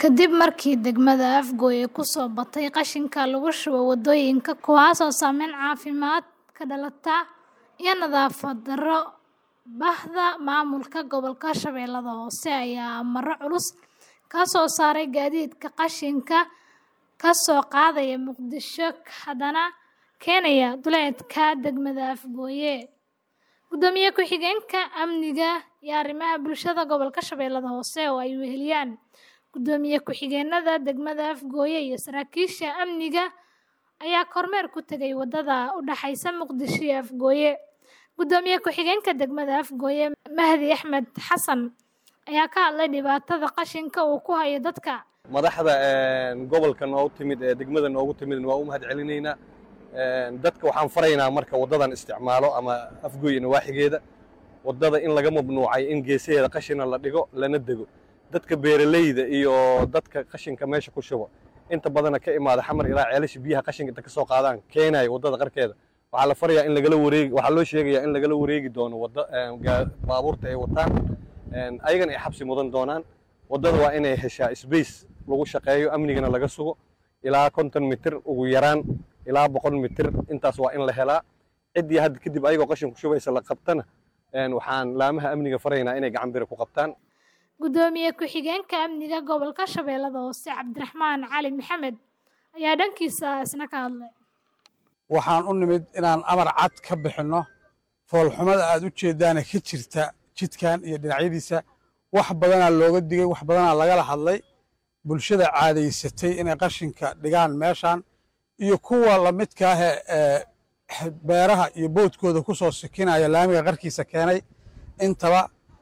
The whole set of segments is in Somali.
Kadib markii degmada Afgoye ku soo batay qashinka lagu shubo waddooyinka kuwaas oo saameyn caafimaad ka dhalata iyo nadaafad darro, Bahda Maamulka Gobolka Shabeellaha Hoose ayaa amarro culus ka soo saaray gaadiidka qashinka ka soo qaadaya Muqdisho haddana keenaya duleedka degmada Afgoye. Gudoomiye ku-xigeenka Amniga iyo Arrimaha Bulshada Gobolka Shabeellaha Hoose oo ay weheliyaan Gudoomiye ku-xigeenada degmada Afgoye iyo saraakiisha amniga ayaa kormeer ku tagay wadada u dhaxaysa Muqdisho iyo Afgoye. Gudoomiye ku-xigeenka degmada Afgoye Mahdi Axmed Xasan ayaa ka hadlay dhibaatada qashinka uu ku hayo dadka. madaxda gobolka noogu timid ee degmada noogu timid waa u mahad celinaynaa dadka waxaan faraynaa marka waddadan isticmaalo ama afgoy nawaaxigeeda waddada in laga mamnuucay in geesaheeda qashina la dhigo lana dego dadka beeralayda iyo dadka qashinka meesha ku shubo inta badana ka imaada xamar ilaa ceelasha biyaha qashinka inta ka soo qaadaan keenaya waddada qarkeeda waxaa la farayaa in lagala wareegi waxaa loo sheegayaa in lagala wareegi doono wadda baabuurta ay wataan ayagana ay xabsi mudan doonaan waddada waa inay heshaa space lagu shaqeeyo amnigana laga sugo ilaa konton mitir ugu yaraan ilaa boqol mitir intaas waa in la helaa ciddii hadda kadib ayagoo qashin ku shubaysa la qabtana waxaan laamaha amniga faraynaa inay gacan biri ku qabtaan Gudoomiye ku-xigeenka amniga gobolka Shabeellaha Hoose Cabdiraxmaan Cali Maxamed ayaa dhankiisa isna ka hadlay. waxaan u nimid inaan amar cad ka bixinno foolxumada aad u jeeddaana ka jirta jidkan iyo dhinacyadiisa wax badanaa looga digay wax badanaa lagala hadlay bulshada caadaysatay inay qashinka dhigaan meeshan iyo kuwa lamidka ah ee beeraha iyo boodkooda ku soo sikinaya laamiga qarkiisa keenay intaba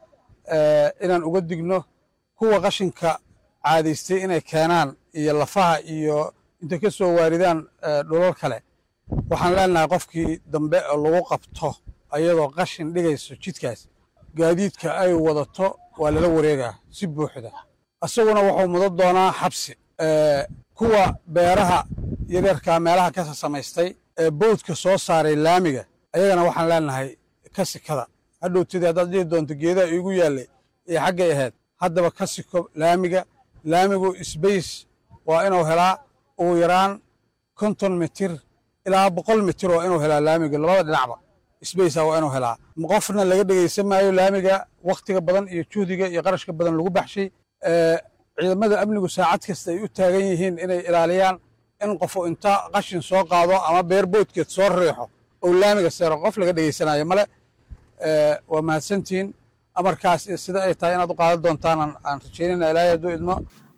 inaan uga digno kuwa qashinka caadaystay inay keenaan iyo lafaha iyo intay ka soo waaridaan dhulal kale waxaan leenahay qofkii dambe oo lagu qabto ayadoo qashin dhigayso jidkaas gaadiidka ay wadato waa lala wareegaa si buuxda isaguna wuxuu mudan doonaa xabsi kuwa beeraha yareerkaa meelaha ka samaystay ee bowdka soo saaray laamiga ayagana waxaan leenahay ka sikada hadhowtidii haddaad dhihi doonto geedaha iigu yaallay ee xaggay ahayd haddaba ka siko laamiga laamigu sbace waa inuu helaa ugu yaraan konton mitir ilaa boqol mitir waa inuu helaa laamiga labada dhinacba sbacea waa inuu helaa qofna laga dhegaysan maayo laamiga wakhtiga badan iyo juhdiga iyo qarashka badan lagu baxshay ciidamada amnigu saacad kasta ay u taagan yihiin inay ilaaliyaan in qofu inta qashin soo qaado ama beer boodkeed soo riixo oo laamiga seero qof laga dhegaysanayo male waa mahadsantihiin amarkaas sida ay tahay inaad u qaadan doontaan aan rajaynayna ilaahay hadduu idmo